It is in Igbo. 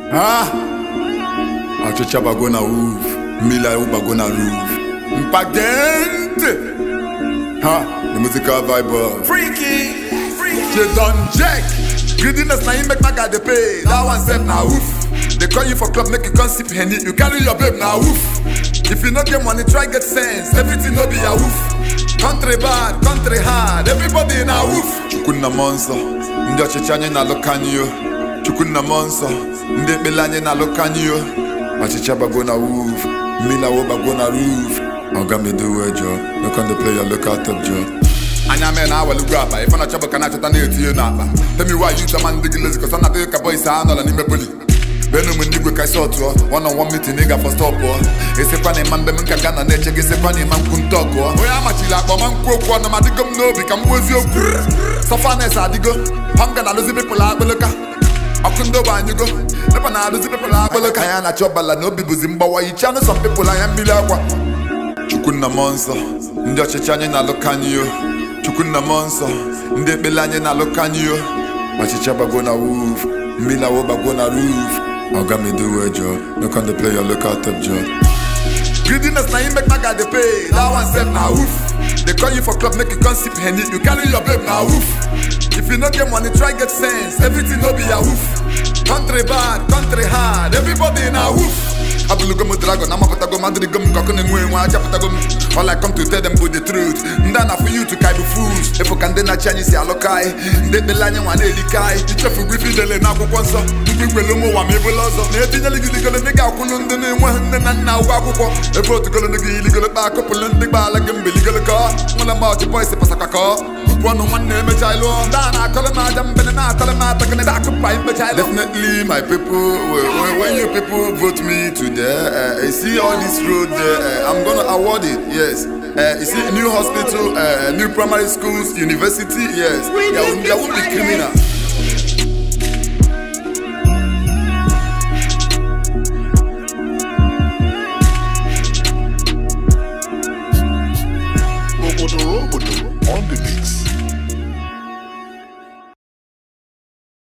Ha? Ọchịcha bago na wuf, mmiri ahụ bago na roof. Mpagente! Ha? The musical vibe of Freaky, freaky. They done jack. Greediness na him make my guy dey pay. That one self na woof. They call you for club, make you come sip henny. You carry your babe na woof. If you no get money, try get sense. Everything no be a woof. Country bad, country hard. Everybody na woof. Chukwunna monster. Ndị ọchịchị anyị na-alụka anyị yo. Chukwunna monster. Ndị ekpele anyị na-alụka anyị yo. Ọchịcha bago na woof. Mmiri awo bago na roof. Oga me do well, Joe. No come dey play your local top, Joe. anya mee na awalugwu akpa ife na chọbụ ka na-achọta na-etinye n'akpa temi wa yi chọma ndị gị lezi kọsa na adịghị ka bọis a nọrọ n'ime poli benu m ndị igwe ka isi ọtụọ one on one meeting ị gafe stọpụọ esekwa na ịma mbe m nka ga nọ na-eche gị esekwa na ịma nkwu ntọ gụọ onye amachiri akpa ọma nkwu okwu ọnụ ma adịgo m n'obi ka m gbuo eziokwu sọfanes adịgo hanga na alụzi pepụl akpịlịka ọkụ ndị ogbe anyịgo nepa na alụzi pepụl akpịlịka ya na-achọ ọbala na obi bụzi mgbawa yichanụ sọ pepụl anya mmiri akwa chukwunna m nsọ ndị ọchịchị anyị na-alụka anyị yo chukwunna m nsọ ndị ekpele anyị na-alụka anyị yo ọchịchị bago na wuf mmiri awo bago na roof oga me do well joe no come dey play your local top joe greediness na him make my guy dey pay that one sef na woof they call you for club make you come sip henny you carry your babe na woof if you no get money try get sense everything no be a woof country bad country hard everybody na woof abụlugo m dragon amapụtago m adịrịgo m nkọkụ na-enwe enwe achapụtago m all I come to tell them bụ the truth ndị a na-afụ you to ka bụ fools efu ka ndị na-achị anyị si alụka anyị ndị ekpele anyị nwa na-elika anyị ichefugo ife idele na akwụkwọ nsọ ndị ikwele ụmụ ụwa ma ebula ọzọ na-etinyela gidigolo ndị ga-akwụlụ ndị na-enweghị nne na nna ụgwọ akwụkwọ ebe otugolo ndị gị iligolo kpa akụpụlụ ndị gbaala gị mbeligolo kọ nwere mgbe ọchị bọịsị pasakwa kọ tupu ọnụ nwanne emecha ịlụọ ndị a na-akọrọ m aja mbene na-atọrọ m atọgịnị da akụpa mmecha ịlụ definitely my people when, when you people vote me today uh, you see all this road there uh, I'm gonna award it yes uh, you see new hospital uh, new primary schools university yes there, will- there won't be criminal